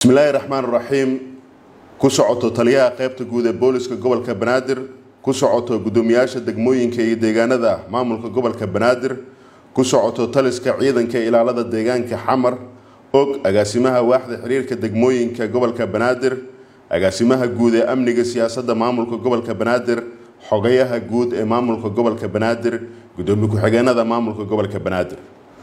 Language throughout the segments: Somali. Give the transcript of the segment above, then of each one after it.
bismillaahi raxmaan raxiim ku socoto taliyaha qaybta guud ee booliska gobolka banaadir ku socoto gudoomiyaasha degmooyinka iyo deegaanada maamulka gobolka banaadir ku socoto taliska ciidanka ilaalada deegaanka xamar og agaasimaha waaxda xiriirka degmooyinka gobolka banaadir agaasimaha guud ee amniga siyaasadda maamulka gobolka banaadir xogayaha guud ee maamulka gobolka banaadir gudoomiye ku-xigeenada maamulka gobolka banaadir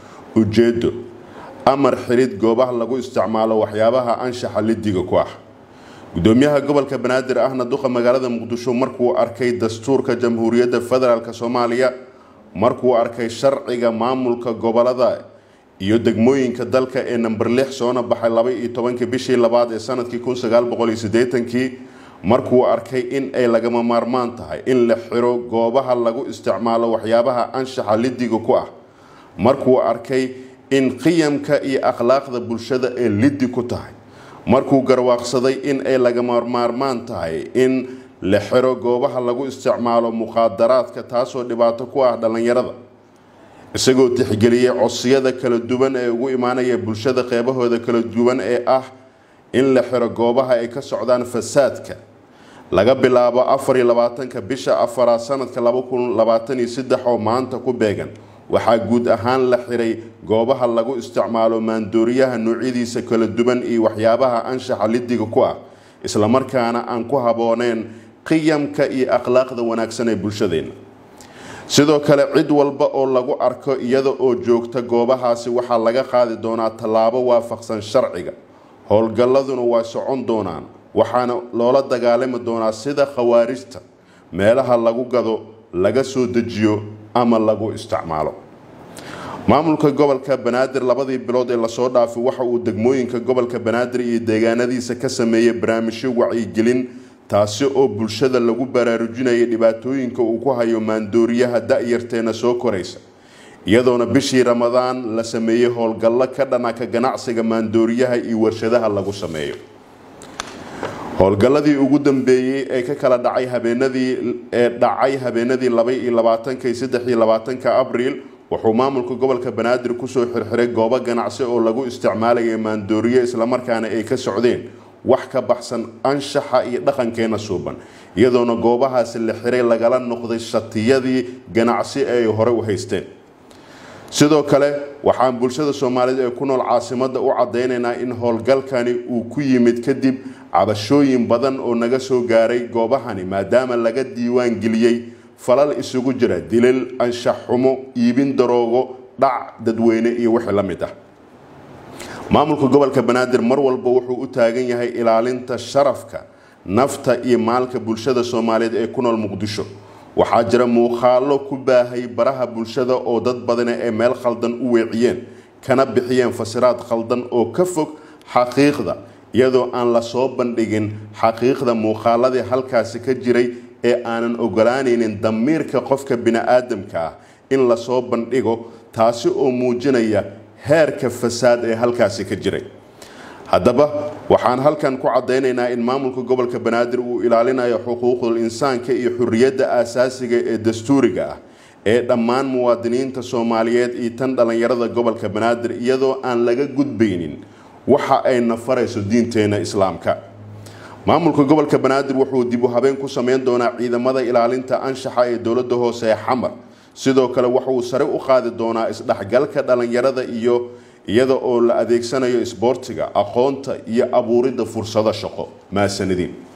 ujeedo amar xirid goobaha lagu isticmaalo waxyaabaha anshaxa lidiga ku ah gudoomiyaha gobolka banaadir ahna duqa magaalada muqdisho markuu arkay dastuurka jamhuuriyadda federaalk soomaaliya markuu arkay sharciga maamulka gobolada iyo degmooyinka dalka ee namber lix soona baxay laba iyo tobankii bishii labaad ee sanadkii kun sagaal boqol iyo siddeetankii markuu arkay in ay lagama maarmaan tahay in la xiro goobaha lagu isticmaalo waxyaabaha anshaxa lidiga ku ah markuu arkay in qiyamka iyo akhlaaqda bulshada ee lidi ku tahay markuu garwaaqsaday in ay lagama maarmaan tahay in la xiro goobaha lagu isticmaalo muqaadaraadka taasoo dhibaato ku ah dhallinyarada isagoo tixgeliyey codsiyada kala duwan ee ugu imaanaya bulshada qeybahooda kala duwan ee ah in la xiro goobaha ay ka socdaan fasaadka laga bilaabo afar iyo labaatanka bisha afaraad sanadka laba kun labaatan iyo saddex oo maanta ku beegan waxaa guud ahaan la xiray goobaha lagu isticmaalo maandooriyaha noocyadiisa kala duwan iyo waxyaabaha anshaxa lidiga ku ah islamarkaana aan ku habooneen qiyamka iyo akhlaaqda wanaagsan ee bulshadeenna sidoo kale cid walba oo lagu arko iyada oo joogta goobahaasi waxaa laga qaadi doonaa tallaabo waafaqsan sharciga howlgalladuna waa socon doonaan waxaana loola dagaalami doonaa sida khawaarijta meelaha lagu gado laga soo dejiyo ama lagu isticmaalo maamulka gobolka banaadir labadii bilood ee lasoo dhaafay waxa uu degmooyinka gobolka banaadir iyo deegaanadiisa ka sameeyey barnaamijyo wacyigelin taasi oo bulshada lagu baraarujinayay dhibaatooyinka uu ku hayo maandooriyaha da-yarteena soo koraysa iyadoona bishii ramadaan la sameeyey howlgallo ka dhana ka ganacsiga maandooriyaha iyo warshadaha lagu sameeyo howlgalladii ugu dambeeyey ee ka kala dhacay habeenadii ee dhacay habeenadii laba iyo labaatanka iyo saddex iyo labaatanka abriil wuxuu maamulka gobolka banaadir kusoo xirxiray goobo ganacsi oo lagu isticmaalaya maandooriye islamarkaana ay ka socdeen wax ka baxsan anshaxa iyo dhaqankeena suuban iyadoona goobahaasi la xiray lagala noqday shatiyadii ganacsi ee ay hore u haysteen sidoo kale waxaan bulshada soomaaliyeed ee ku nool caasimada u cadeynaynaa in howlgalkani uu ku yimid kadib cabashooyin badan oo naga soo gaaray goobahani maadaama laga diiwaan geliyey falal isugu jira dilal anshax xumo iibin daroogo dhac dadweyne iyo wixii la mid ah maamulka gobolka banaadir mar walba wuxuu u taagan yahay ilaalinta sharafka nafta iyo maalka bulshada soomaaliyeed ee ku nool muqdisho waxaa jira muuqaalo ku baahay baraha bulshada oo dad badana ee meel khaldan u weeciyeen kana bixiyeen fasiraad khaldan oo ka fog xaqiiqda iyadoo aan lasoo bandhigin xaqiiqda muuqaaladii halkaasi ka jiray ee aanan ogolaanaynin damiirka qofka bini-aadamka ah in lasoo bandhigo taasi oo muujinaya heerka fasaad ee halkaasi ka jiray haddaba waxaan halkan ku caddaynaynaa in maamulka gobolka banaadir uu ilaalinayo xuquuqdul insaanka iyo xurriyadda aasaasiga ee dastuuriga ah ee dhammaan muwaadiniinta soomaaliyeed iyo tan dhallinyarada gobolka banaadir iyadoo aan laga gudbaynin waxa ay nafarayso diinteena islaamka maamulka gobolka banaadir wuxuu dib u habeen ku sameyn doonaa ciidamada ilaalinta anshaxa ee dowladda hoose ee xamar sidoo kale waxauu sare u qaadi doonaa isdhexgalka dhallinyarada iyo iyada oo la adeegsanayo isboortiga aqoonta iyo abuuridda fursado shaqo maasanadiin